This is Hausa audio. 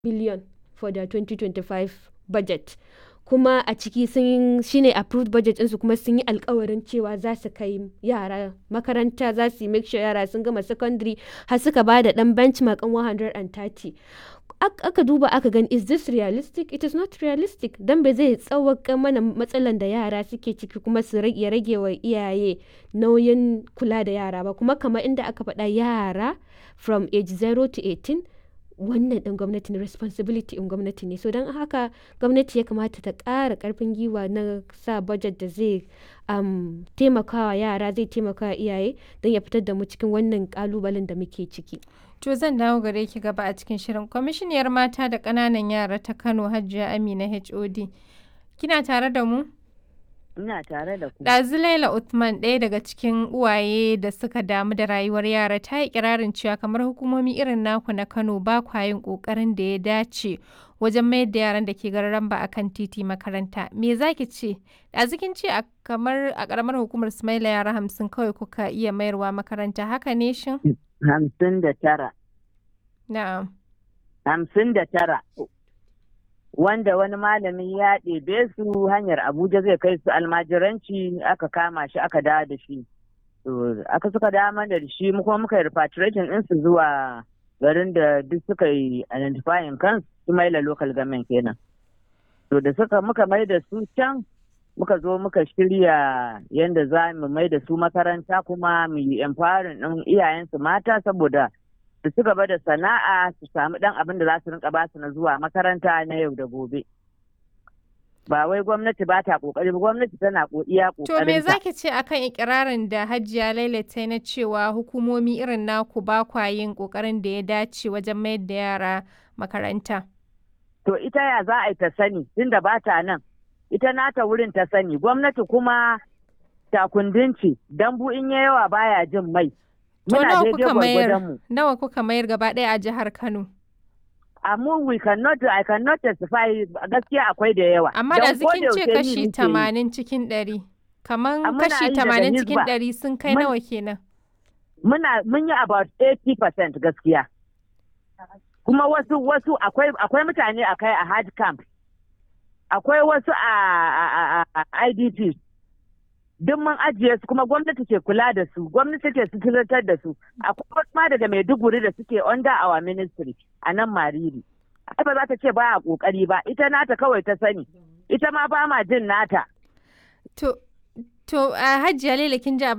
billion for the 2025 budget kuma a ciki sun shine approved budget ɗinsu kuma sun yi alkawarin cewa za su kai yara makaranta za su yi make sure yara sun gama secondary har suka ba da ɗan benchmark ɗin 130 aka duba aka gani is this realistic it is not realistic don bai zai tsawaka mana matsalan da yara suke ciki kuma su ya rage wa iyaye nauyin kula da yara ba kuma kamar inda aka faɗa yara from age 0 to 18 wannan ɗin gwamnati ne responsibility in gwamnati ne so don haka gwamnati ya kamata ta ƙara ƙarfin giwa na sa budget da zai um, taimakawa yara zai taimakawa iyaye don ya fitar da mu cikin wannan ƙalubalen da muke ciki To zan dawo gare ki gaba a cikin shirin. Kwamishiniyar mata da ƙananan yara ta Kano Hajiya Amina HOD. Kina tare da mu? Ina tare da ku. Ɗazu Laila Uthman ɗaya daga cikin uwaye da suka damu da rayuwar yara ta yi kirarin cewa kamar hukumomi irin naku na Kano ba kwa yin ƙoƙarin da ya dace wajen mayar da yaran da ke gararan ba akan titi makaranta. Me za ki ce? Ɗazu kin ce a kamar a ƙaramar hukumar Sumaila yara hamsin kawai kuka iya mayarwa makaranta haka ne shin? Hamsin da tara. Na'am. Hamsin da tara. Wanda wani malami ya ɗebe su hanyar Abuja zai kai su almajiranci aka kama shi aka dawo da shi. Aka suka dawo mana da shi kuma muka yi repatriation ɗinsu zuwa garin da duk suka yi identifying kansu su maila local government kenan. To da suka muka mai da su can muka zo muka shirya yadda za mu mai da su makaranta kuma mu yi empowering ɗin iyayensu mata saboda su ci gaba da sana'a su samu ɗan abin da za su rinka basu na zuwa makaranta na yau da gobe. Ba wai gwamnati ba ta kokari ba gwamnati tana iya kokarin To me zaki ce akan ikirarin da Hajiya Laila ta na cewa hukumomi irin naku ba kwa yin kokarin da ya dace wajen mayar da yara makaranta? To ita ya za a yi ta sani tunda ba ta nan. ita nata wurin ta sani gwamnati kuma takundinci dambu in ya yawa baya jin mai to nawa kuka mayar nawa kuka mayar gaba ɗaya a jihar Kano amma we cannot I cannot testify gaskiya akwai da yawa amma da zikin ce kashi tamanin cikin ɗari kaman kashi tamanin cikin ɗari sun kai nawa kenan muna mun yi about 80% gaskiya kuma wasu wasu akwai akwai mutane akai a hard camp akwai wasu a IDP duk mun ajiye su kuma gwamnati ke kula da su gwamnati ke suturantar da su akwai wasu ma daga Maiduguri da suke under our ministry a nan Mariri ai ba za ta ce ba a kokari ba ita nata kawai ta sani ita ma ba ma jin nata to to a Hajiya Laila kin ji